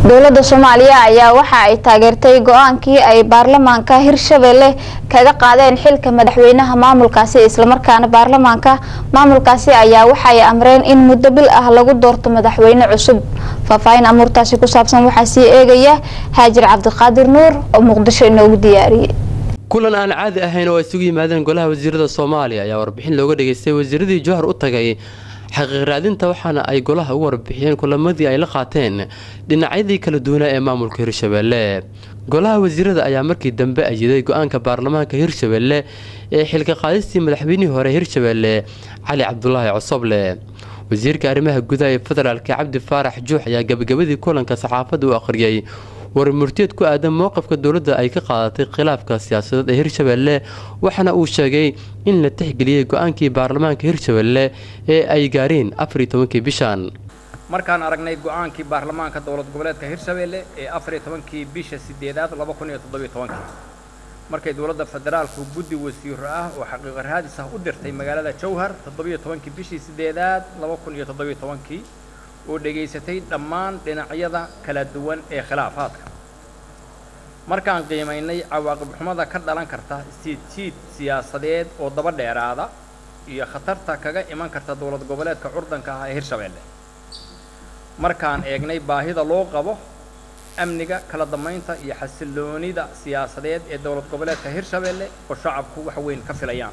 dowladda soomaaliya ayaa waxa ay taageertay go-aankii ay baarlamaanka hirshabelle kaga qaadeen xilka madaxweynaha maamulkaasi islamarkaana baarlamaanka maamulkaasi ayaa waxaay amreen in muddo bil ah lagu doorto madaxweyne cusub faahfaahin amuurtaasi ku saabsan waxaa sii eegaya haajir cabdiqaadir nuur oo muqdisho inoogu diyaariyey kulan aan caadi ahayn oo ay isugu yimaadeen golaha wasiirada soomaaliya ayaa warbixin looga dhageystay wasiiradii jowhar u tagay xaqiiq raadinta waxaana ay golaha ugu warbixiyeen kulamadii ay la qaateen dhinacyadii kala duwanaa ee maamulka hirshabelle golaha wasiirada ayaa markii dambe ayiday go-aanka baarlamaanka hirshabelle ee xilka qaadistii madaxweynihii hore hirshabelle cali cabdulaahi cosoble wasiirka arrimaha gudaha ee federaalka cabdi faarax juux ayaa gabagabadii kulanka saxaafadda u akhriyey war murtiyeed ku aadan mowqifka dowladda ay ka qaadatay khilaafka siyaasadeed ee hirshabelle waxaana uu sheegay in la tixgeliyey go-aankii baarlamaanka hirshabelle ee ay gaareen afar iyo tobankii bishan markaan aragnay go-aankii baarlamaanka dowlad goboleedka hirshabelle ee afar iyo tobankii bisha sideedaad laba kun iyo toddobiyo tobankii markay dowladda federaalku guddi wasiiro ah oo xaqiiqo raadis ah u dirtay magaalada jowhar toddobiyo tobankii bishii sideedaad laba kun iyo toddobiyo tobankii oo dhegaysatay dhammaan dhinacyada kala duwan ee khilaafaadka markaan qiimaynay cawaaqib xumada ka dhalan karta siidjiid siyaasadeed oo daba dheeraada iyo khatarta kaga iman karta dowlad goboleedka curdanka ah ee hirshabelle markaan eegnay baahida loo qabo amniga kala dambaynta iyo xasiloonida siyaasadeed ee dowlad goboleedka hirshabelle oo shacabku wax weyn ka filayaan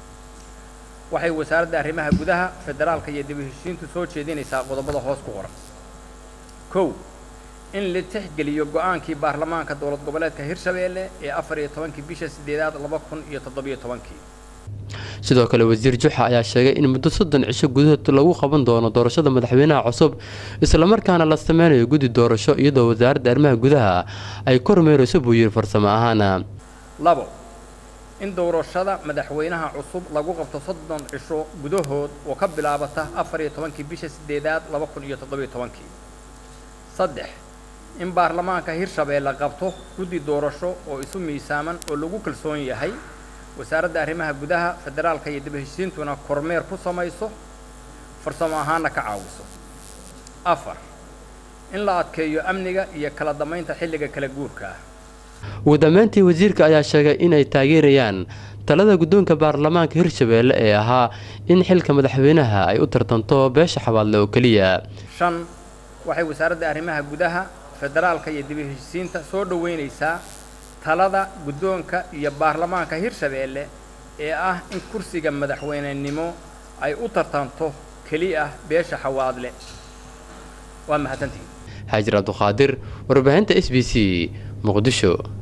waxay wasaaradda arrimaha gudaha federaalka iyo dib u heshiintu soo jeedinaysaa qodobada hoos ku qoran kow in la tixgeliyo go-aankii baarlamaanka dowlad goboleedka hirshabelle ee afar iyo tobankii bisha sideedaad laba kun iyo toddobiyo tobankii sidoo kale wasiir juxa ayaa sheegay in muddo soddon cisho gudahood lagu qaban doono doorashada madaxweynaha cusub islamarkaana la sameynayo guddi doorasho iyadoo wasaaradda arrimaha gudaha ay kormeerayso buu yiri farsamo ahaana labo in doorashada madaxweynaha cusub lagu qabto soddon cisho gudahood oo ka bilaabata afar iyo tobankii bisha sideedaad laba kun iyo toddobiyo tobankii saddex in baarlamaanka hirshabelle qabto guddi doorasho oo isu miisaaman oo lagu kalsoon yahay wasaaradda arrimaha gudaha federaalka iyo dib heshiintuna kormeer ku samayso farsamo ahaanna ka caawiso afar in la adkeeyo amniga iyo kala damaynta xilliga kala guurka ah ugu dambeyntii wasiirka ayaa sheegay inay taageerayaan talada guddoonka baarlamaanka hirshabelle ee ahaa in xilka madaxweynaha ay u tartanto beesha xabaadle oo keliya shan waxay wasaaradda arrimaha gudaha federaalka iyo dib heshiisiinta soo dhoweynaysaa talada guddoonka iyo baarlamaanka hirshabelle ee ah in kursiga madaxweynenimo ay u tartanto keli ah beesha xawaadle waa mahadsantihiin xaajir cabduqaadir warbaahinta s b c muqdisho